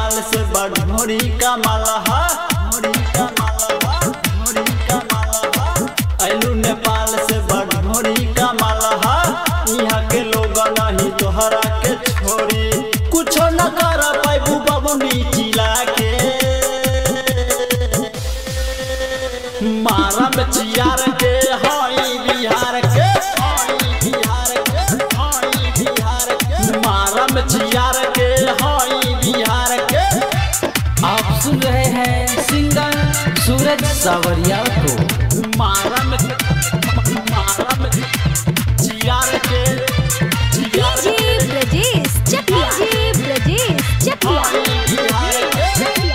नेपाल से बड़ोरी का मालहा ढोरी का मालहा ढोरी का मालहा ऐलू नेपाल से बड़ोरी का मालहा यहाँ के लोग नहीं तोहरा के छोड़ी कुछो न कर पैबू बबुनी चिला के मारा में चियार के हई बिहार के हई बिहार के हई बिहार के मारा में चियार के हई बिहार के आप सुन रहे हैं सिंगर सूरज सावरिया को मारा में मारा में चियार के चियार डीजे ब्रजेश चकिया डीजे ब्रजेश चकिया हई बिहार के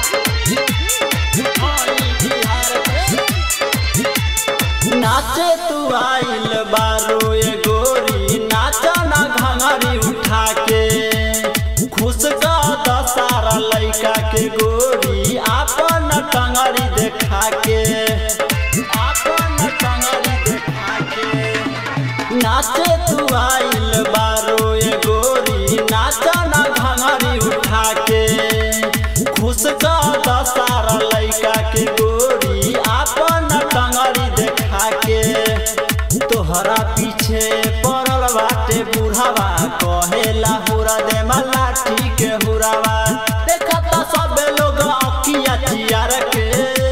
हई बिहार के नाचे तू आइल बारो ये गोरी नाचा ना घंगरी उठा के खुश का दसारा लइका के गोरी आपन टंगरी देखा के आपन टंगरी देखा के नाचे तू आइल बारो ये गोरी नाचा ना घंगरी उठा के खुश का दसारा लइका के गोरी आपन टंगरी देखा के तोहरा पीछे पड़ल बाटे बुढ़ावा कहेला हुरा दे लाठी के हुरावा देखता सब लोग अकिया चियार के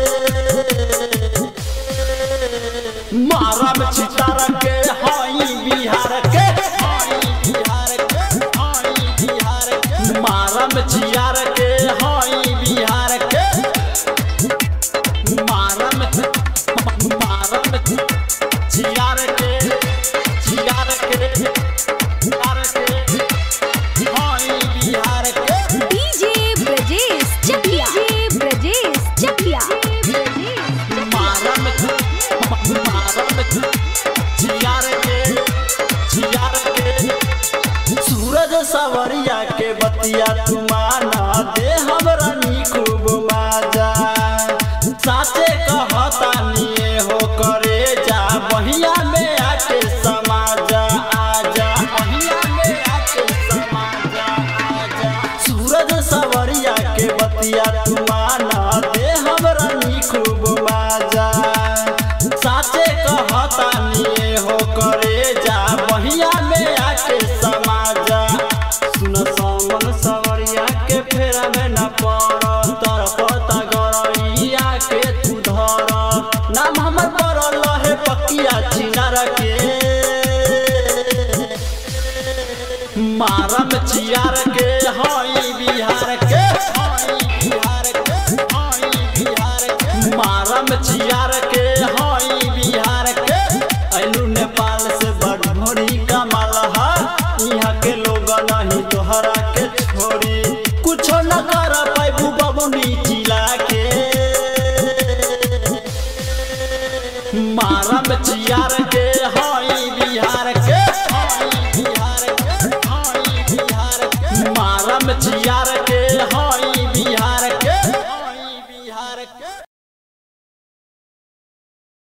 मारा में चितार के हई बिहार के हई बिहार के हई बिहार के मारा में चियार के हई बिहार के मारा में मारा में चियार के चियार के चियार के हई बिहार के डीजे ब्रजेश चकिया डीजे ब्रजेश चकिया मारा में मारा में चियार के चियार के सूरज सवरिया के बतिया तुमाना दे हमरा नी खूब माजा साचे कहता निये हो करे जा बहिया में आके समाजा आजा बहिया में आके समाजा आजा सूरज सवरिया के बतिया तुमाना दे हमरा नी खूब माजा साचे कहता निये हो करे जा बहिया में आके समाजा सुन समन सवरिया के फेरा में न पड़ तर पता गरइया के तू धर नाम हमर पड़ल है पकिया चिनार के मारम चियार के हई बिहार के हई बिहार के हई बिहार के मारम चियार के हई बिहार के ऐलू नेपाल से बड़भोरी का मालहा यहाँ के लोग नहीं तोहरा